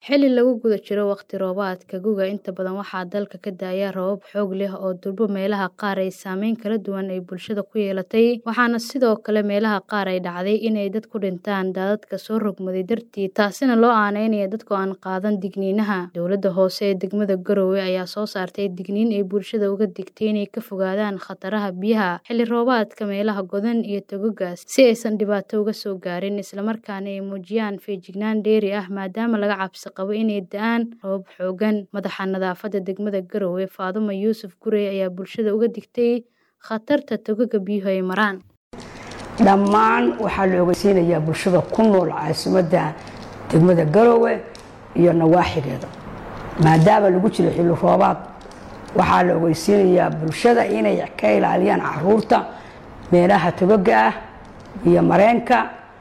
Xilli lagu guda jiro waqti roobaadka guga, inta badan waxaa dalka ka da'aya roobab xoog leh oo durba meelaha qaar ay saameyn kala duwan ay bulshada ku yeelatay, waxaana sidoo kale meelaha qaar ay dhacday in ay dad ku dhintaan daadadka soo rogmaday dartiis, taasina loo aaneynayo dadka aan qaadan digniinaha. Dowladda hoose ee degmada Garowe ayaa soo saartay digniin ay bulshada uga digtay inay ka fogaadaan khataraha biyaha xilli roobaadka meelaha godan iyo togagga si aysan dhibaato uga soo gaarin, isla markaana ay muujiyaan feejignaan dheeri ah maadaama laga cabsi qabo inay da'aan roobab xooggan. Madaxa nadaafadda degmada Garowe, Faadumo Yuusuf Gurey ayaa bulshada uga digtay khatarta togagga biyuhu ay maraan. dhammaan waxaa la ogeysiinayaa bulshada ku nool caasimadda degmada Garowe iyo nawaaxigeeda maadaama lagu jiro xilli roobaad waxaa la ogeysiinayaa bulshada inay ka ilaaliyaan caruurta meelaha togaga ah iyo mareenka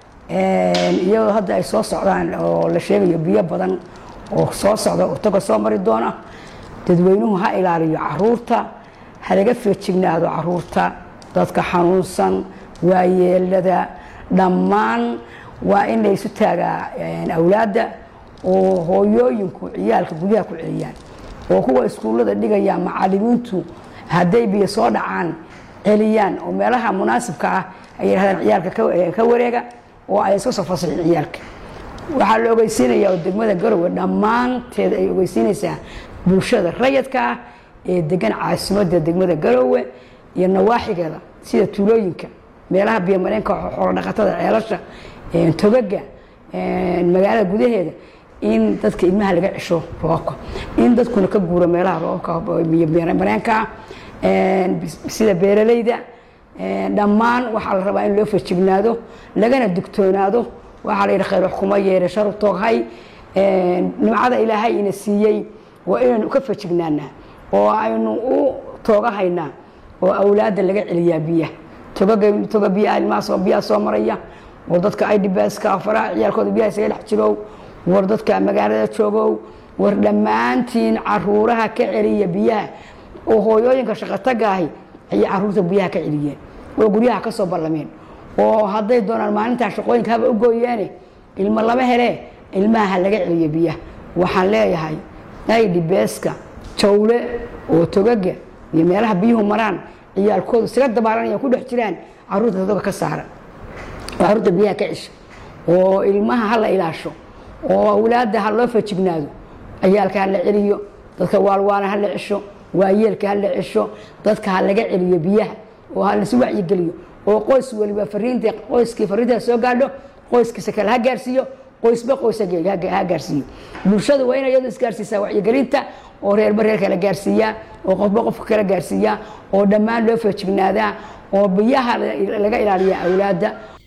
iyadoo hadda ay soo socdaan oo la sheegayo biyo badan oo soo socda oo toga soo mari doona dadweynuhu ha ilaaliyo caruurta ha laga feejignaado caruurta dadka xanuunsan waayeelada dhammaan waa in la isu taagaa awlaadda oo hooyooyinku ciyaalka guryaha ku celiyaan oo kuwa iskuullada dhigaya macalimiintu hadday biyo soo dhacaan celiyaan oo meelaha munaasibka ah ay yidhahdaan ciyaalka ka wareega oo ay iska soo fasaxin ciyaalka waxaa la ogeysiinayaa oo degmada garowe dhammaanteed ay ogeysiinaysaa bulshada rayadka ah ee degan caasimadda degmada garowe iyo nawaaxigeeda sida tuulooyinka meelaha biyomareenka xoolodhaqatada ceelasha togaga magaalada gudaheeda in dadka ilmaha laga cesho roobka in dadkuna ka guuro meelaha roobka biyomareenka sida beeralayda dhammaan waxaa la rabaa in loo fajignaado lagana digtoonaado waxaa la yidhi khayr wax kuma yeere sharu tooghay nimcada ilaahay ina siiyey waa inaynu ka fajignaanaa oo aynu u toogahaynaa oo awlaadda laga celiyaa biyaha togaga toga biyaha ilmaha biyaha soo maraya war dadka idbska faraha ciyaalkooda biyaha isaga dhex jirow war dadka magaalada joogow war dhammaantiin caruuraha ka celiya biyaha oo hooyooyinka shaqotagaahi ayay caruurta biyaha ka celiyeen oo guryaha ka soo ballameen oo hadday doonaan maalintaa shaqooyinka haba u gooyeene ilmo lama hele ilmaha ha laga celiyo biyaha waxaan leeyahay idbska jawle oo togaga iyo meelaha biyuhu maraan ciyaalkoodu isaga dabaalanaya ku dhex jiraan caruurta toga ka saara oo caruurta biyaha ka cesha oo ilmaha ha la ilaasho oo awlaadda ha loo fajignaado ciyaalka ha la celiyo dadka waalwaana ha la cesho waayeelka ha la cesho dadka ha laga celiyo biyaha oo ha lasu wacyigeliyo oo qoys waliba fariinta qoyskii fariintaa soo gaadho qoyskiisa kale ha gaarsiiyo qoysba qoys ha gaarsiiyo bulshada waa inay iyadu isgaarsiisaa wacyigelinta oo reerba reer kala gaarsiiyaa oo qofba qofka kala gaarsiiyaa oo dhammaan loo feejignaadaa oo biyaha laga ilaaliya awlaadda